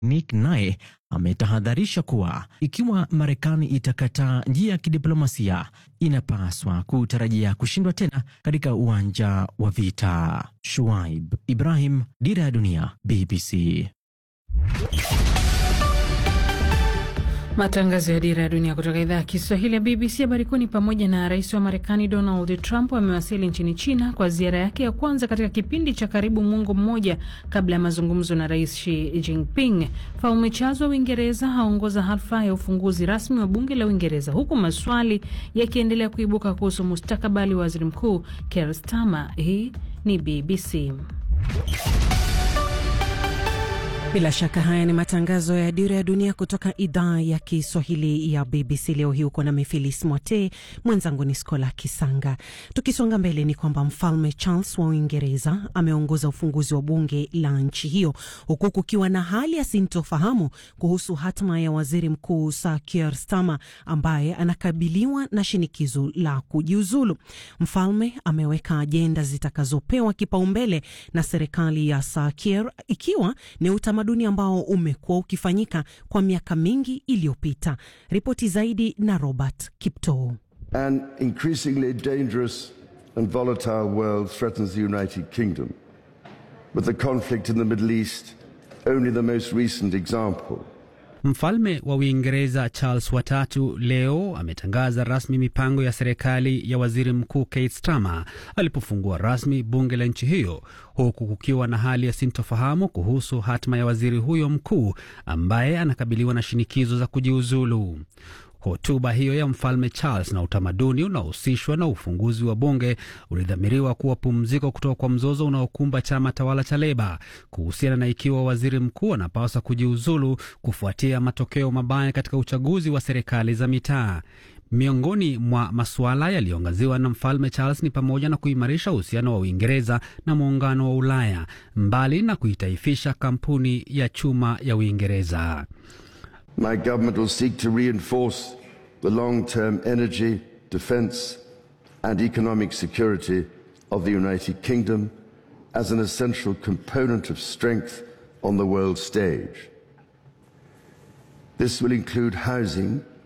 Nick naye ametahadharisha kuwa ikiwa Marekani itakataa njia ya kidiplomasia, inapaswa kutarajia kushindwa tena katika uwanja wa vita. Shuaib Ibrahim, Dira ya Dunia, BBC. Matangazo ya Dira ya Dunia kutoka idhaa ya Kiswahili ya BBC. Habari kuu ni pamoja na rais wa Marekani Donald Trump amewasili nchini China kwa ziara yake ya kwanza katika kipindi cha karibu mwongo mmoja kabla ya mazungumzo na rais Xi Jinping. Mfalme Charles wa Uingereza haongoza hafla ya ufunguzi rasmi wa bunge la Uingereza, huku maswali yakiendelea kuibuka kuhusu mustakabali wa waziri mkuu Keir Starmer. Hii ni BBC. Bila shaka haya ni matangazo ya Dira ya Dunia kutoka idhaa ya Kiswahili ya BBC. Leo hii uko na Mifilis Mwote, mwenzangu ni Skola Kisanga. Tukisonga mbele, ni kwamba mfalme Charles wa Uingereza ameongoza ufunguzi wa bunge la nchi hiyo, huku kukiwa na hali ya sintofahamu kuhusu hatma ya waziri mkuu Sir Keir Starmer ambaye anakabiliwa na shinikizo la kujiuzulu. Mfalme ameweka ajenda zitakazopewa kipaumbele na serikali ya Sir Keir, ikiwa ni utamaduni ambao umekuwa ukifanyika kwa miaka mingi iliyopita. Ripoti zaidi na Robert Kiptoo. An increasingly dangerous and volatile world threatens the United Kingdom, with the conflict in the Middle East only the most recent example. Mfalme wa Uingereza Charles watatu leo ametangaza rasmi mipango ya serikali ya waziri mkuu Keir Starmer alipofungua rasmi bunge la nchi hiyo, huku kukiwa na hali ya sintofahamu kuhusu hatima ya waziri huyo mkuu ambaye anakabiliwa na shinikizo za kujiuzulu. Hotuba hiyo ya mfalme Charles na utamaduni unaohusishwa na ufunguzi wa bunge ulidhamiriwa kuwa pumziko kutoka kwa mzozo unaokumba chama tawala cha Leba kuhusiana na ikiwa waziri mkuu anapaswa kujiuzulu kufuatia matokeo mabaya katika uchaguzi wa serikali za mitaa. Miongoni mwa masuala yaliyoangaziwa na mfalme Charles ni pamoja na kuimarisha uhusiano wa Uingereza na muungano wa Ulaya, mbali na kuitaifisha kampuni ya chuma ya Uingereza. My government will seek to reinforce the long-term energy, defence and economic security of the United Kingdom as an essential component of strength on the world stage. This will include housing